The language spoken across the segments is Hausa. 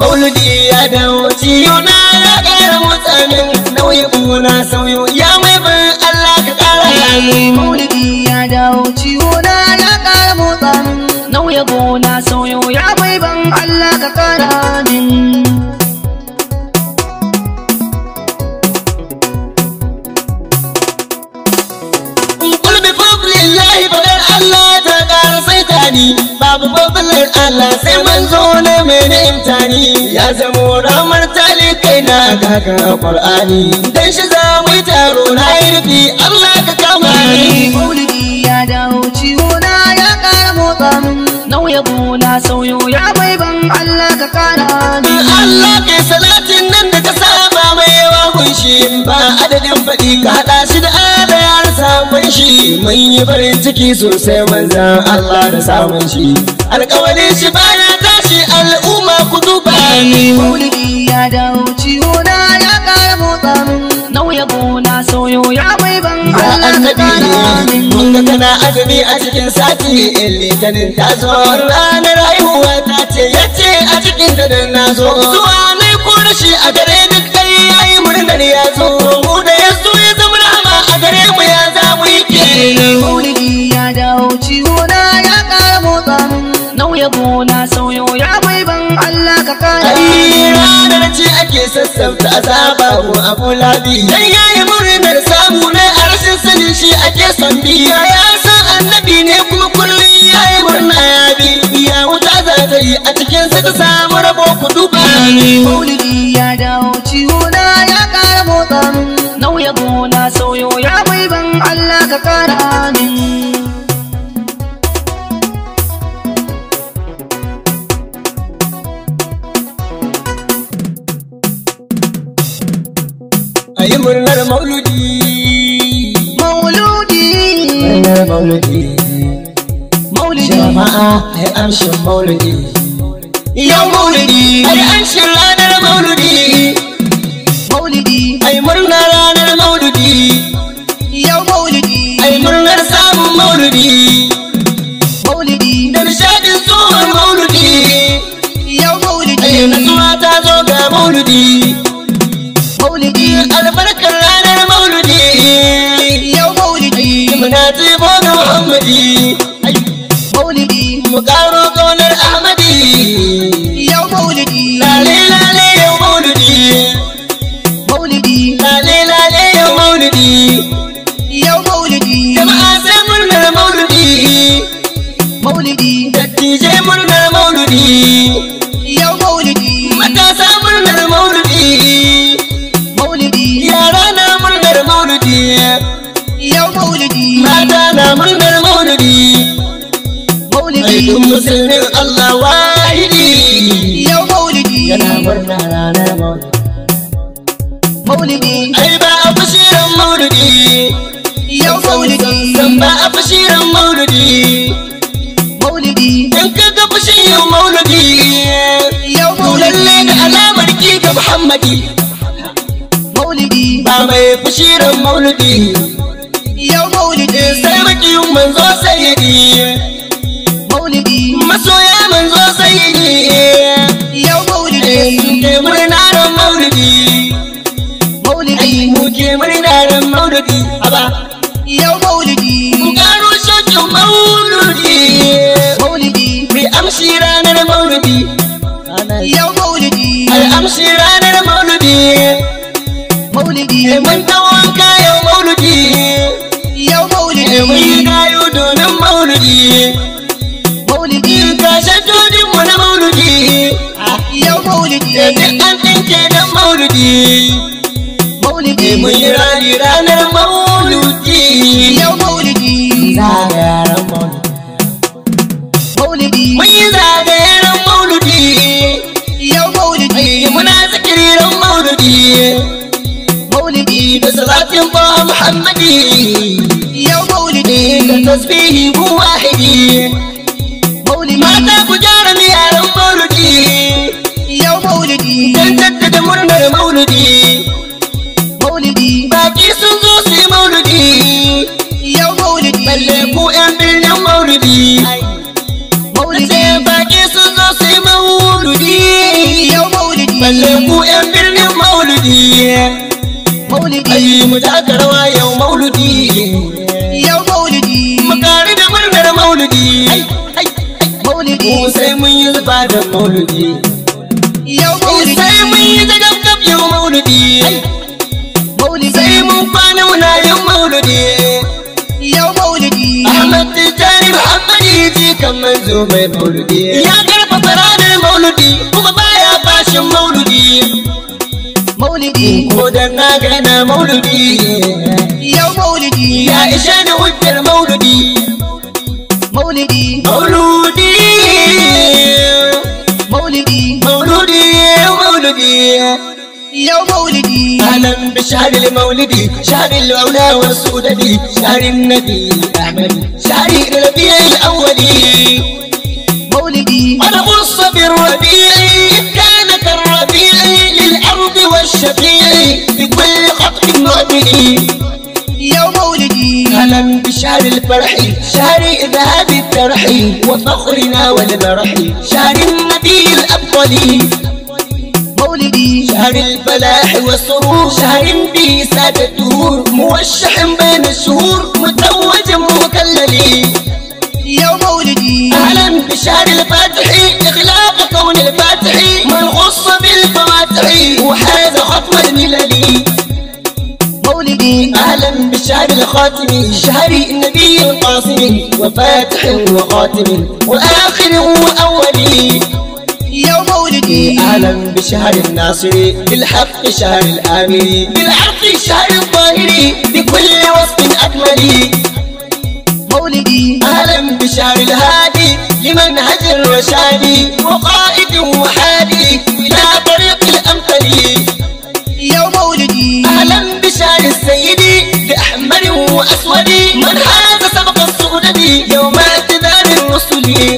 maulidi ya dawo ciyo na ya ƙara motsamin nauyi kuna sauyo ya mai bin Allah ka ƙara min maulidi ya dawo ciwo na ya ƙara motsa min nauya gona sauyo ya mai ban Allah ka ƙara min Kul bi fadlillahi fadar Allah ta ƙara saita ni babu fadlin Allah sai manzo ne mai imtani ya zamo ramar talikai na kaka Qur'ani dan shi za mu yi taro na yi rufi Allah ka kama ni maulidi ya dawo ciwo na ya ƙara motsa min nauya gona sauyo ya mai ban Allah ka ƙara min Allah kai salatin nan da ka saba mai yawa kunshi ba adadin faɗi ka haɗa shi da adayar samun shi mun yi farin ciki sosai manzan Allah da samun shi alƙawarin shi baya tashi al'umma ku duba ni maulidi ya dawo ciwo na ya ƙara motsa min nauya gona sauyo ya mai ban Ya Allah ka annabi ƙara min mun ga kana azumi a cikin sati in litinin ta zo ranar haihuwa ta ce yace a cikin ta da na zo zuwa ne ko da shi a gare duk dai yayi murnar ya zo mu da ya zo ya zama rama a gare mu ya za mu yi kenan maulidi ya dawo ciwo na ya ƙara motsa min nauya gona sauyo ya mai ban Allah ka ƙara Ai min ranar ce ake sassauta azaba ko abu labi dan yayi murnar samu ne a rashin sanin shi ake son biya ya san annabi ne kuma kullum yayi murna ya bi ya wuta za ta yi a cikin sa ta samu rabo ku duba ni maulidi ya dawo ciwo na ya ƙara motsa min nauya gona sauyo ya mai ban Allah ka ƙara min ayi murnar mauludi mauludi murnar mauludi maulidi jama'a ai amshin mauludi yau maulidi ai amshin ranar mauludi maulidi ai murnar ranar mauludi yau maulidi ai murnar samun mauludi maulidi da nishadin tsohon mauludi yau maulidi ai nasuwa ta zo ga mauludi maulidi albarkar ranar mauludi yau maulidi muna tsibo ga muhammadi maulidi mu karo kaunar ahmadi yau maulidi lale lale yau mauludi maulidi lale lale yau mauludi yau maulidi jama'a sai murnar mauludi maulidi dattijai murnar mauludi yau maulidi matasa murnar mauludi maulidi yara na murnar mauludi yau maulidi mata na murnar mauludi maulidi aikin musulmin Allah wahidi yau maulidi yana murna ranar maulidi maulidi ai ba a fashiran maulidi yau maulidi san ba a fashiran maulidi maulidi in ka ga fashiran maulidi yau to lalle maulidi da alamar ki ga Muhammadi maulidi ba mai fashiran maulidi yau maulidi sai makiyin manzo sayyidi maulidi masoya manzo sayyidi yau maulidi ke murnaran maulidi maulidi ai mu ke murnaran maulidi haba yau maulidi mu karo shokin maulidi maulidi mai amshi ranar maulidi yau maulidi ai amshi ranar maulidi maulidi ai mun tawon kayan maulidi yau ai mun yi maulidi gayo domin maulidi maulidi gashin dodin mu na maulidi yau maulidi duk an ɗinke don maulidi maulidi mun yi rani ranar maulidi yau maulidi zagayen maulidi maulidi mun yi zagayen maulidi yau maulidi muna zikiririn maulidi maulidi da salatin ba muhammadi yau maulidi da tasbihi bu wahidi maulidi mata ku gyara miyaran maulidi yau maulidi dan jaddada murnar maulidi maulidi baki sun zo su yi balle ku yan birnin maulidi maulidi ayi mu taka rawa yau maulidi yau maulidi mu kari da murnar maulidi maulidi mu sai mun yi zuba da maulidi yau maulidi sai mun yi zagabgab yau maulidi maulidi sai mun kwana muna yin maulidi yau maulidi Ahmad Tijjani Muhammadi ji kan manzo mai maulidi ya karfafa ranar maulidi kuma baya bashin maulidi maulidi ko dan na gana maulidi yau maulidi ya ishe ni hujjar maulidi maulidi mauludi maulidi mauludi mauludi yau maulidi أهلا بشهر المولد شهر العلا والسودة شهر النبي أحمد شهر الربيع الأول maulidi قد خص بالربيع إذ كان كالربيع للأرض والشفيع بكل خطب معدل yau maulidi أهلا بشهر الفرح شهر إذهاب الترح وفخرنا والمرح شهر النبي الأفضل maulidi شهر الفلاح والسرور شهر به سادة الدهور موشح بين الشهور متوج مكلل yau maulidi أهلا بشهر الفاتح إغلاق كون الفاتح من خص بالفواتح وحاز ختم الملل maulidi أهلا بشهر الخاتم شهر النبي القاسم وفاتح وخاتم وآخر وأول yau maulidi أهلا بشهر الناصر بالحق شهر الآمر بالعرق شهر الظاهر بكل وصف أكمل maulidi أهلا بشهر الهادي لمنهج الرشاد وقائد وحادي إلى طريق الأمثل yau maulidi أهلا بشهر السيد بأحمر وأسود من حاز سبق السؤدد يوم اعتذار الرسل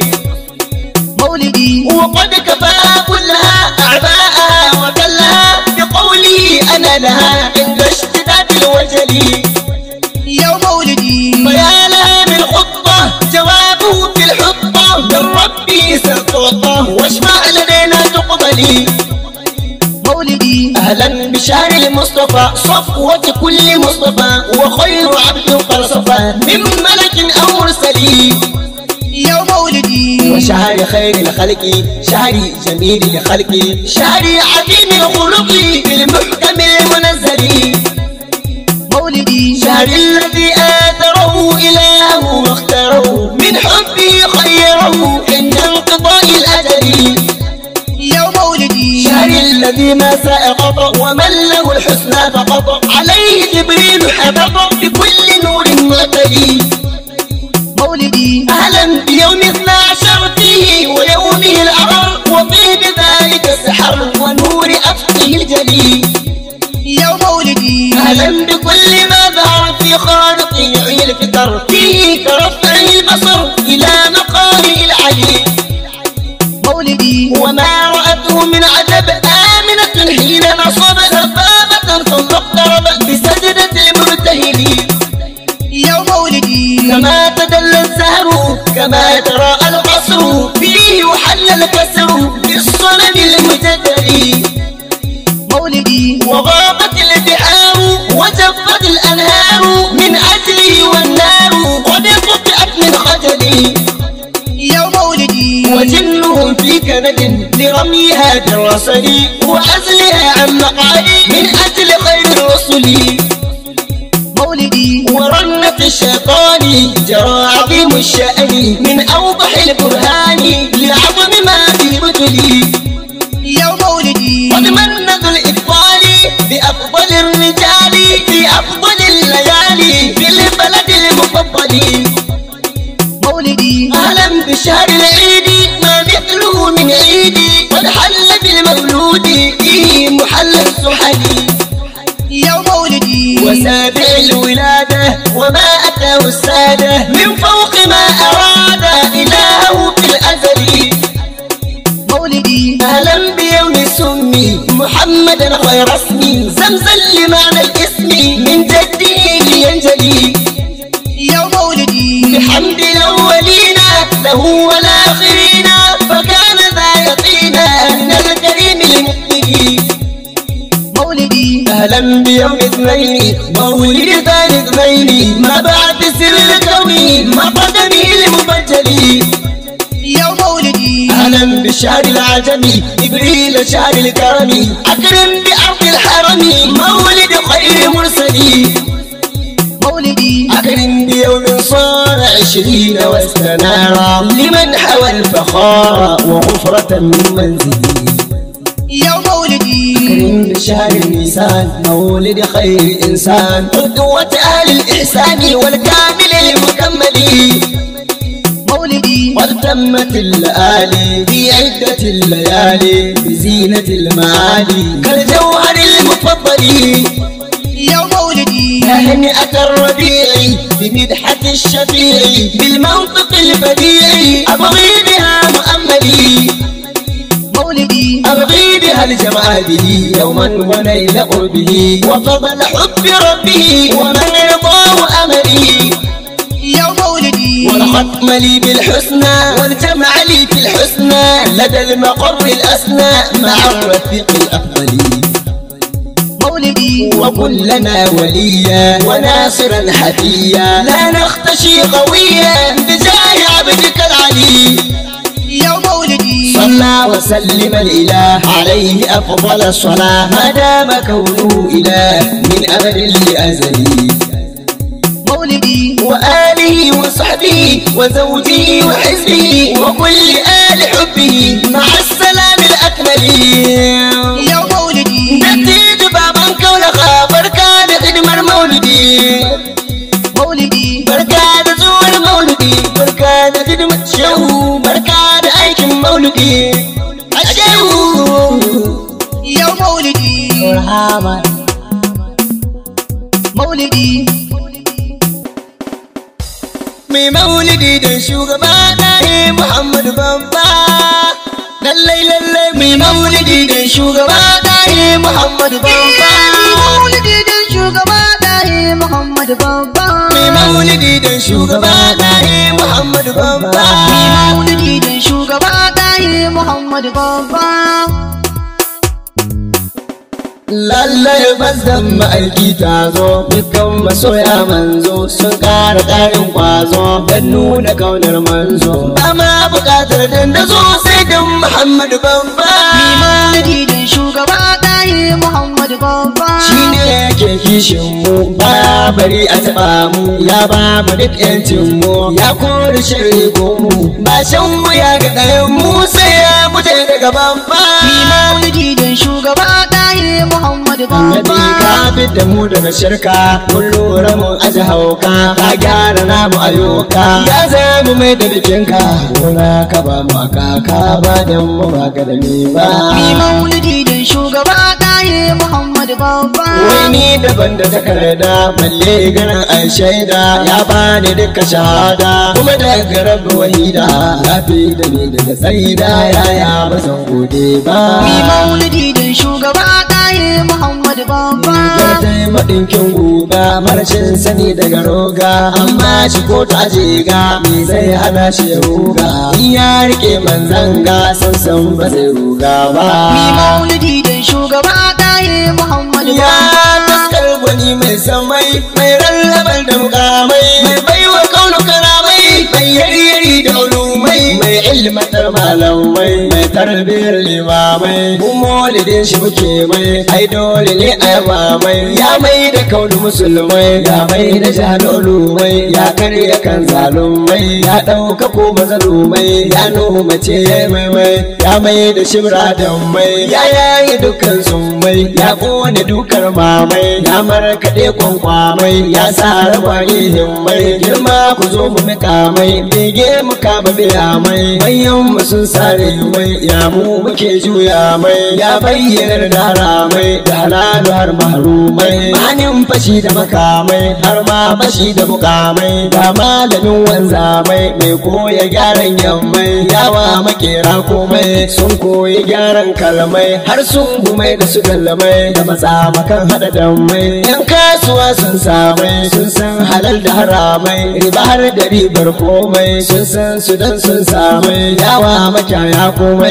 maulidi وقد كفى كلها أعباءها وكلها بقوله أنا لها عند اشتداد الوجل yau maulidi فيا لها من خطة جوابه في الحطة من ربي ستعطى واشفع لدينا تقبلي maulidi أهلا بشهر المصطفى صفوة كل مصطفى وخير عبد قد صفى من ملك أو مرسل yau maulidi وشهر خير الخلق شهر جميل الخلق شهر عظيم الخلق بالمحكم المنزل maulidi شهر الذي آثره إله واختاره من حبه خيره عند انقضاء الأجل yau maulidi شهر الذي ما سأقط ومن له الحسنى فقط عليه جبريل حبط بكل نور معتلي maulidi أهلا بيوم اثنى عشر فيه ويومه الأغر وفيه بذلك السحر ونور أفقه الجلي yau maulidi أهلا بكل ما ظهر في خالق يعي الفطر فيه كرفع البصر إلى مقامه العلي maulidi وما رأته من عجب آمنة حين نصب سبابة ثم اقترب بسجدة المرتهل yau maulidi كما تدلى الزهر كما ترى القصر فيه وحل الكسر بالصنم المجدل maulidi وغابت البحار وجفت الأنهار من أجله والنار قد قطعت من خجل yau maulidi وجنهم في كند لرميها بالرسل وعزلها عن مقالي من أجل خير الرسل maulidi ورنة الشيطان جرى عظيم الشأن من أوضح البرهان لعظم ما في بدلي yau maulidi قد من ذو الإفضال بأفضل الرجال في أفضل الليالي في البلد المفضل maulidi أهلا بشهر العيد ما مثله من عيد قد حل بالمولود فيه محل السحل yau maulidi وسابع الولادة وما أتاه السادة من فوق ما أراد إلهه في الأزل maulidi أهلا بيوم سمي محمدا خير اسمي زمزم لمعنى الاسم من جده لينجلي yau maulidi بحمد الأولين له والآخرين فكان ذا يقينا من الكريم المقبل أهلا بيوم اثنين مولد ثاني اثنين ما بعد سر الكون ما قدمي المبجلي يوم مولدي أهلا بالشهر العجمي إبريل شهر الكرم أكرم بأرض الحرم مولد خير مرسلين مولدي أكرم بيوم صار عشرين واستنارا لمن حوى الفخار وغفرة من منزلي يوم مولدي أكرم بشهر النيسان مولد خير إنسان قدوة أهل الإحسان والكامل المكمل مولدي قد تمت الليالي في عدة الليالي بزينة المعالي كالجوهر المفضل يوم مولدي تهنئة الربيع بمدحة الشفيع بالمنطق البديع أبغي بها مؤملي مولدي أبغي بها الجمع به يوما ونيل قربه وفضل حب ربه ومن رضاه أملي يوم مولدي والختم لي بالحسنى والجمع لي في الحسنى لدى المقر الأسنى مع الرفيق الأفضل مولدي وكلنا وليا وناصرا حفيا لا نختشي قويا بجاه عبدك العلي يوم مولدي صلى وسلم الإله عليه أفضل الصلاة ما دام كونه إله من أبد لأزلي مولدي وآله وصحبه وزوجه وحزبه وكل آل حبه مع السلام الأكمل يوم مولدي نتيج بابا كونها بركة خدمة مولدي مولدي بركة زور مولدي بركة خدمة شو بركة أيكم مولدي الشو يوم مولدي مرحبا مولدي mai maulidi da shugaba na ne Muhammadu babba lallai lallai mai maulidi da shugaba na ne Muhammadu babba maulidi da shugaba ɗaya Muhammadu babba mai maulidi da shugaba na ne Muhammadu babba maulidi da shugaba ɗaya Muhammadu babba lallai bazan ma'aiki ta zo dukkan masoya manzo sun ƙara ƙarin ƙwazo don nuna kaunar manzo ba ma buƙatar dandazo sai don Muhammadu babba maulidi da shugaba ɗaya Muhammadu babba shi ne yake kishin mu ba bari a taɓa mu ya ba mu duk yancin mu ya kori shirri ko mu ba shan mu ya ga ɗayan mu sai ya mutu daga babba maulidi da shugaba ɗaya Muhammadu Annabi babba ka fidda mu daga shirka mun lura mun aje hauka ka gyara namu ayyuka ya zama mai da bikinka gona ka ba mu a kaka ba dan mu ba ka da ni ba Mi maulidi da shugaba ɗaya Muhammadu babba Wai ni daban da takarda balle ganin an shaida ya bani duka shahada kuma daga rabu wahida ya fi da ni daga tsaida yaya ba san gode ba Mi maulidi da shugaba ɗaya Muhammadu babba Ya tai maɗinkin guga marashin sani daga roga amma shi ko ta jiga me zai hana shi ya ruga in ya rike manzanga san san ba zai ruga ba Mi maulidi da shugaba ɗaya Muhammadu Ya babba taskar gwani mai samai mai rallabar da mukamai mai baiwa kaunu karamai mai yaryari da ulumai mai ilmantar malamai mai tarbiyar limamai mu maulidin shi muke mai ai dole ne a yaba mai ya mai da kaunu musulmai ya mai da jahilulumai ya karya kan zalumai ya ɗauka ko mazalumai ya noma ce ya mai mai ya mai da shibra da mai ya yayi dukkan summai ya kone dukar mamai ya markaɗe kwankwamai ya sa ragwaye himmai girma ku zo mu mika mai bege mu kama biya mai manyan mu sun sare mai ya mu muke juya mai ya bayyana da haramai da halalu har mahrumai manin fashi da makamai har ma fashi da mukamai ga malamin wanzamai mai koya gyaran yammai yawa makera komai sun koyi gyaran kalmai har sun gumai da su kalmai da matsamakan hada dammai yan kasuwa sun samai sun san halal da haramai riba har da ribar komai sun san su dan sun samai yawa makyaya komai sun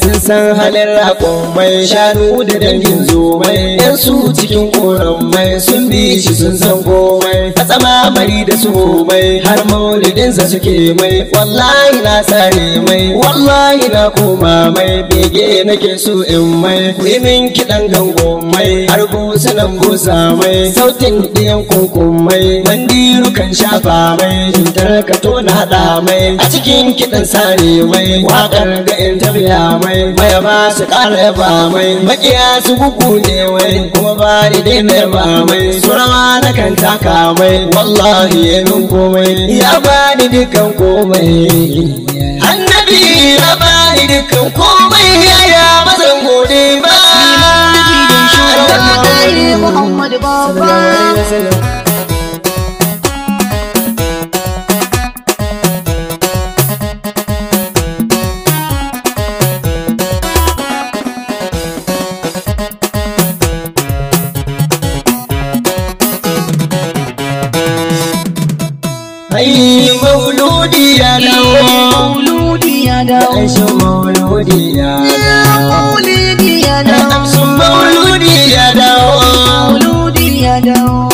sun san halin raƙon shanu da dangin zomai yan su cikin koran mai sun bi shi sun san komai a tsama mari da su mai har maulidinsa suke mai wallahi na tsare mai wallahi na koma mai bege nake so in mai min kiɗan gango mai har busunan busa mai sautin ɗiyan kunkun mai mandiru kan shafa mai jintar ka tona haɗa mai a cikin kiɗan sare mai waƙar ga in tafiya mai maya ba su ƙara yaba mai makiya su gugu ne mai kuma ba ni dai na yaba mai surawa na kan taka mai wallahi ya min komai ya ba ni dukkan komai annabi ya ba ni dukkan komai yaya mazan gode ba Muhammad Baba Ai mauludi ya dawo Mauludi ya dawo Aisha mauludi ya dawo Maulidi ya dawo Amsun mauludi ya dawo Mauludi ya dawo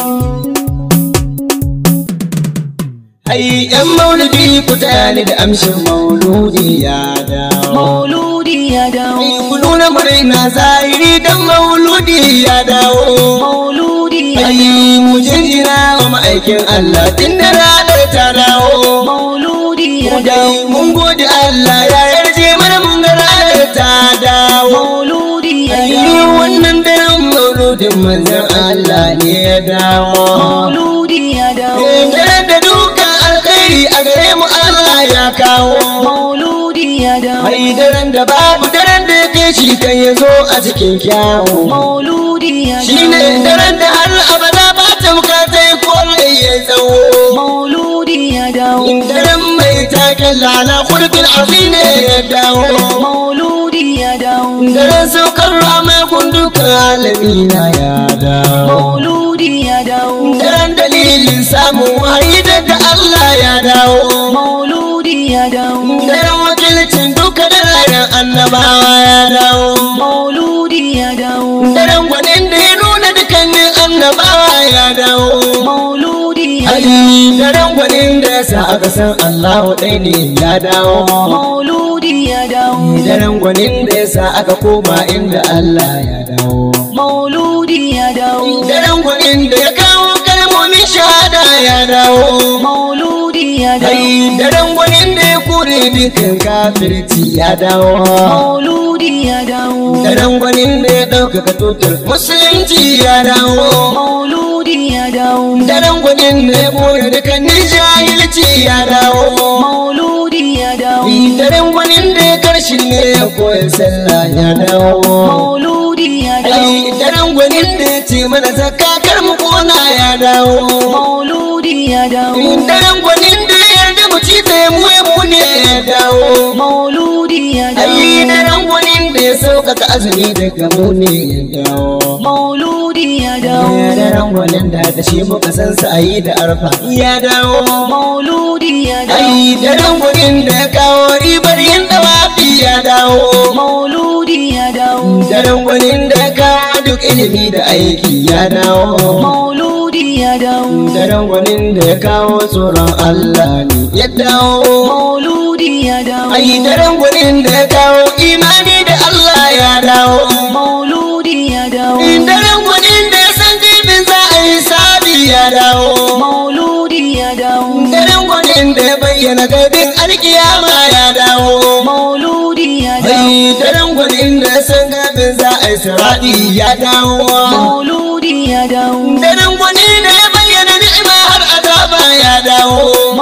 Ai yan mauludi ku taya ni da amshin mauludi ya dawo Mauludi ya dawo Ai ku nuna murna zahiri dan mauludi ya dawo Mauludi ya Ai mu jinjina wa ma'aikin Allah tun da ranar ta dawo Mauludi ya dawo Dai mun gode Allah ya yarje mana mun ga ranar ta dawo Mauludi ya Ai dawo wannan daren mauludin manzon Allah ne ya dawo Mauludi ya dawo Daren da dukan alkhairi a gare mu Allah ya kawo Mauludi ya dawo Ai daren da babu daren da yake shi kan ya zo a cikin kyawu Mauludi ya Shi ne dawo daren da har abada ba ta bukatai ko ya tsawo Mauludi ya dawo In daren mai taken lala kurkin afi ne ya dawo Mauludi ya dawo Daren saukar ramai kundukan alamina ya dawo Mauludi ya dawo Daren dalilin samun wahayi da Allah ya dawo Mauludi ya dawo Daren wakilcin duka daren annabawa ya dawo Mauludi ya dawo Daren gwanin da ya nuna dukkanin annabawa ya dawo Mauludi ya Ali daren gwanin da ya sa aka san Allah ɗai ne ya dawo Mauludi ya dawo Daren gwanin da ya sa aka koma inda Allah ya dawo Mauludi ya dawo Daren gwanin da ya kawo kalmomin shahada ya dawo Mauludi ya dawo Ai daren gwanin da ya kore dukkan kafirci ya dawo Mauludi ya dawo Daren gwanin da ya ɗaukaka tutar musulunci ya dawo Mauludi ya dawo Daren gwanin da ya kore dukkanin jahilci ya dawo Mauludi ya dawo Daren gwanin da ya karshe ne ya koya sallah ya dawo Mauludi ya dawo Ai daren gwanin da ya ce mana zakakar mu kona ya dawo Mauludi ya dawo Daren gwanin da ya yarda mu ci sai mu ya mu ne ya dawo Mauludi ya dawo Ai daren gwanin da ya sauƙaƙa azumi daga mu ne ya dawo Mauludi ya dawo Ya daren gwanin da da shi muka san sa ayi da arfa ya dawo Mauludi ya dawo Ai daren gwanin da ya kawo ribar yin dawafi ya dawo Mauludi ya dawo Daren gwanin da ya kawo duk ilimi da aiki ya dawo Mauludi ya dawo Daren gwanin da ya kawo tsoron Allah ne ya dawo Mauludi ya dawo Ai daren gwanin da ya kawo imani da Allah ya dawo Mauludi ya dawo Daren gwanin da ya san jibin za a yi sabi ya dawo Mauludi ya dawo Daren gwanin da ya bayyana gaibin alkiyama ya dawo Mauludi ya dawo Ai daren gwanin da ya san gaibin za a yi siradi ya dawo Mauludi ya dawo Daren gwanin da ya bayyana ni'ima har azaba ya dawo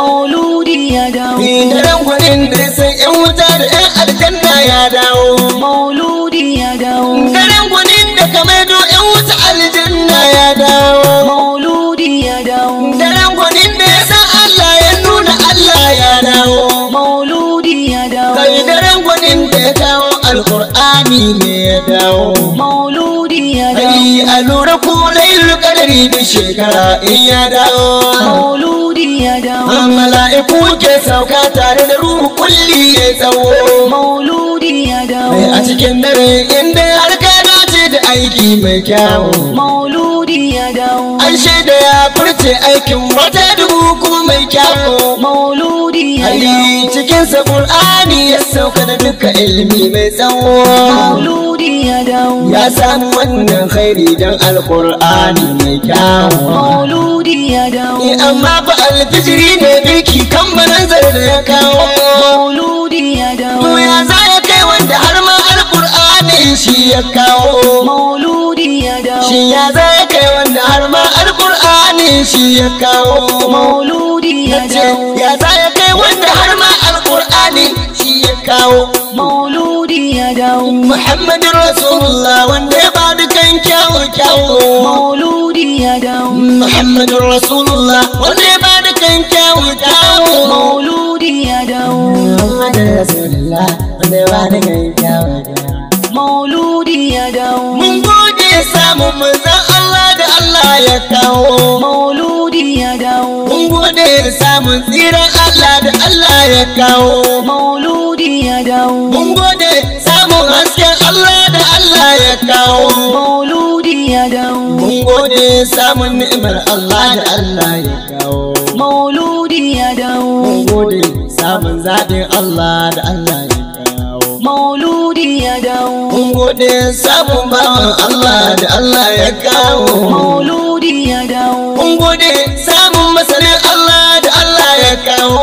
Mauludi ya dawo Daren gwanin da ya san 'yan wuta da 'yan aljanna ya dawo Mauludi ya dawo Daren gwanin da ka maido 'yan wuta aljanna ya dawo Mauludi ya dawo Daren gwanin da ya san Allah ya nuna Allah ya dawo Mauludi ya dawo Kai daren gwanin da ya kawo alkur'ani ne ya dawo Mauludi ya dawo Ai a lura ko lailul qadari da shekara in ya dawo Mauludi ya dawo Mala'iku ke sauka tare da ruhu kulli ya tsawo Mauludi ya dawo Ai a cikin dare inda har ka dace da aiki mai kyawu mauludi ya dawo an shaida ya furce aikin wata dubu kuma mai kyawu mauludi ya Ali dawo cikinsa Qur'ani ya sauka da duka ilimi mai tsawo mauludi ya dawo ya samu wannan khairi don alkur'ani mai kyawu mauludi ya dawo Ni amma fa alfijiri ne biki kan manzar da ya kawo mauludi ya dawo To ya za ya kai wanda har ma alkur'ani shi ya kawo mauludi ya dawo Shi ya za ya kai wanda har ma alkur'ani shi ya kawo mauludi ya Nace, dawo ya za ya kai wanda har ma alkur'ani shi ya kawo mauludi ya dawo Muhammadin Rasulullah wanda ya ba dukan kyawu kyawu mauludi ya dawo Muhammadin Rasulullah wanda ya ba dukan kyawu kyawu mauludi ya dawo Muhammadin Rasulullah wanda ya ba dukan kyawu kyawu mauludi ya dawo Mun gode samun manzon Allah da Allah ya kawo mauludi ya dawo Mun gode samun tsiran Allah da Allah ya kawo mauludi ya dawo Mun gode samun hasken Allah da Allah ya kawo mauludi ya dawo Mun gode samun ni'imar Allah da Allah ya kawo. mauludi ya dawo Mun gode samun zaɓin Allah da Allah ya kawo. mauludi ya dawo Mun gode samun bawan Allah da Allah ya kawo. mauludi ya dawo Mun gode samun masanin Allah da Allah ya kawo.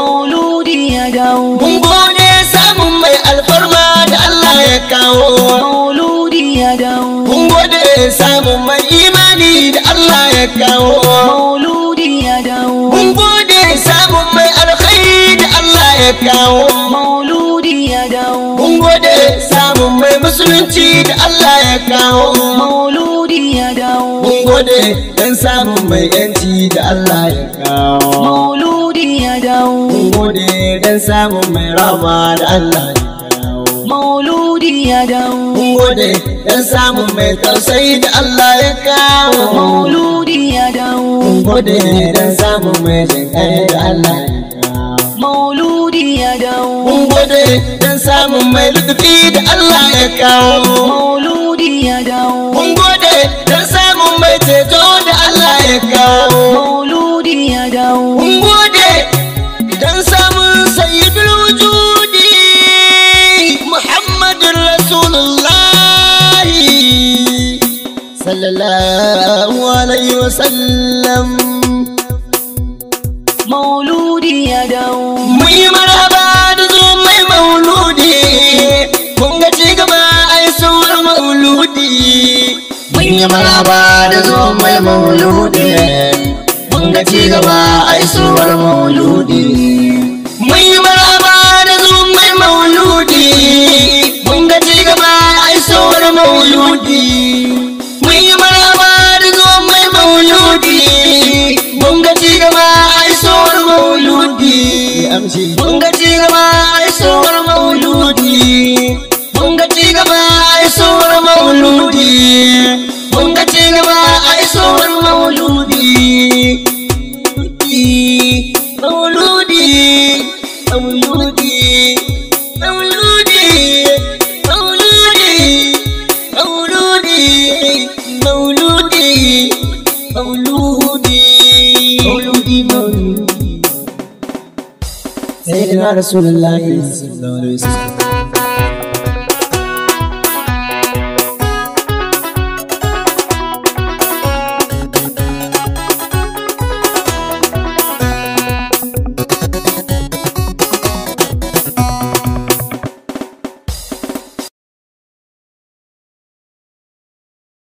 mauludi ya dawo Mun gode samun mai alfarma da Allah ya kawo. mauludi ya dawo Mun gode samun mai imani da Allah ya kawo. mauludi ya dawo Mun gode samun mai alkhairi da Allah ya kawo. mauludi ya dawo Mun gode samun mai musulunci da Allah ya kawo. mauludi ya dawo Mun gode dan samun mai yanci da Allah ya kawo. mauludi ya dawo Mun gode dan samun mai rama da Allah ya kawo. mauludi ya dawo Mun gode dan samun mai tausayi da Allah ya kawo. mauludi ya dawo Mun gode dan samun mai jinkai da Allah ya kawo. mauludi ya dawo Mun gode dan samun mai lutufi da Allah ya kawo. mauludi ya dawo Mun gode dan samun mai ceto da Allah ya kawo. mauludi ya dawo Mun gode dan samun sayyidul wujudi Muhammadin Rasulullah sallallahu alaihi wa sallam. mauludi ya dawo Mun yi maraba da zo mai mauludi, mun ga ci gaba ai sauwar mauludi. Mun yi maraba da zo mai mauludi, mun ga ci gaba ai sauwar mauludi. Mun yi maraba da zo mai mauludi, mun ga ci gaba ai sauwar mauludi. Mun yi maraba da zo mai mauludi, mun ga ci gaba ai sauwar mauludi. Mun ga ci gaba ai sauwar mauludi. Mun ga ci gaba ai sauwar mauludi. Mun ga ci gaba ai sauwar mauludi. Mauludi, mauludi, mauludi, mauludi, mauludi, mauludi, mauludi, mauludi, mauludi. سيدنا رسول الله صلى الله عليه وسلم